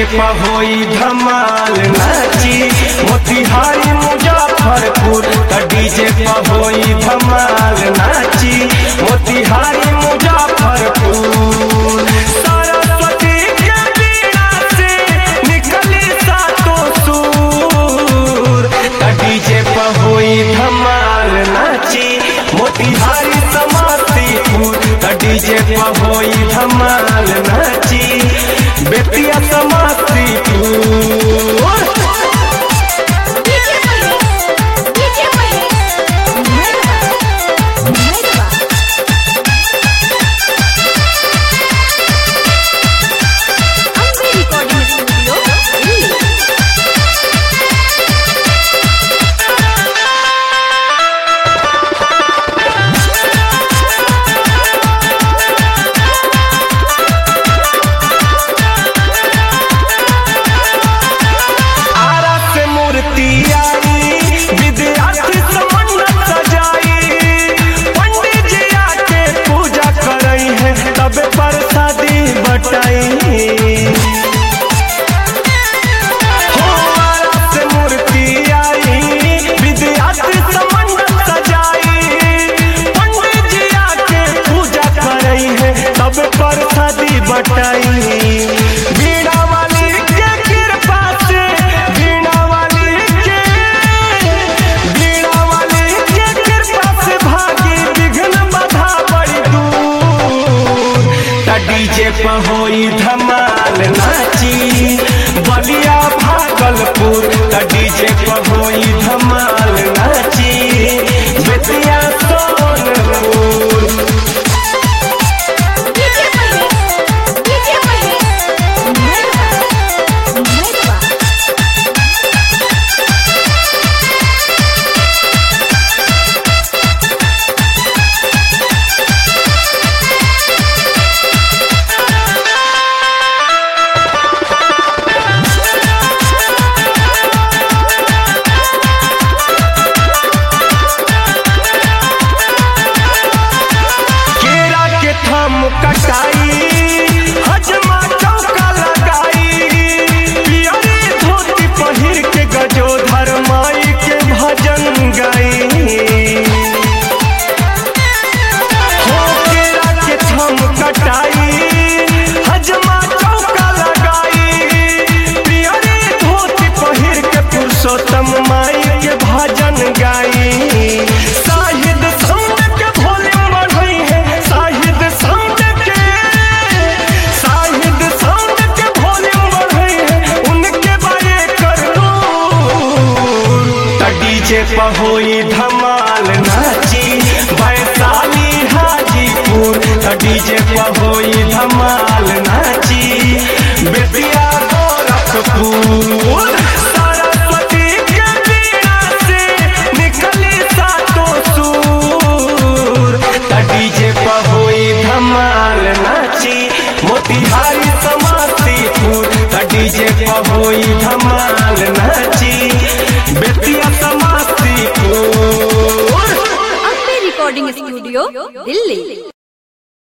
पर होई धमाल नाची मोतिहारी मुजफ्फरपुर त डीजे पर होई धमाल नाची मोतिहारी मुजफ्फरपुर सरस्वती के बीड़ा से निकली सातों सुर त डीजे पर होई धमाल नाची मोतिहारी समस्तीपुर त डीजे पर होई धमाल नाची बेतिया समस्तीपुर डीजे महेश डीजे महेश मेहरबा मेहरबा अम्बे रिकॉर्डिंग स्टूडियो दिल्ली आरा से मूर्ति आई विद्यार्थी समन्वय सजाई पंडित जी आके पूजा करई है तब प्रसादी बटाई हो आरा से मूर्ति आई विद्यार्थी समन्वय सजाई पंडित जी आके पूजा करई है तब प्रसादी बटाई बीड़ा वाली के कृपा से बीड़ा वाली के बीड़ा वाली के कृपा से भागी विघ्न बाधा बड़ी दूर त डीजे पर होई धमाल नाची बलिया भागलपुर त डीजे पर होई धमाल नाची बेतिया सोनपुर डीजे महेश डीजे महेश मेहरबा मेहरबा केरा के थम कटाई हजमा चौका लगाई पियरी धोती पहिर के गजोधर माई के भजन गाई हो केरा के थम कटाई हजमा चौका लगाई पियरी धोती पहिर के पुरुषोत्तम माई के भजन गाई साहिद संत के भोले बढ़ई है साहिद संत के साहिद संत के भोले बढ़ई है उनके बारे कर दो त डीजे पर होई धमाल नाची वैशाली हाजीपुर त डीजे पर होई धमाल नाची बेतिया गोरखपुर सरस्वती के बीड़ा से निकली सातों सुर त डीजे पर होई धमाल नाची मोतिहारी समस्तीपुर त डीजे पर होई धमाल नाची बेतिया समस्तीपुर अम्बे रिकॉर्डिंग स्टूडियो दिल्ली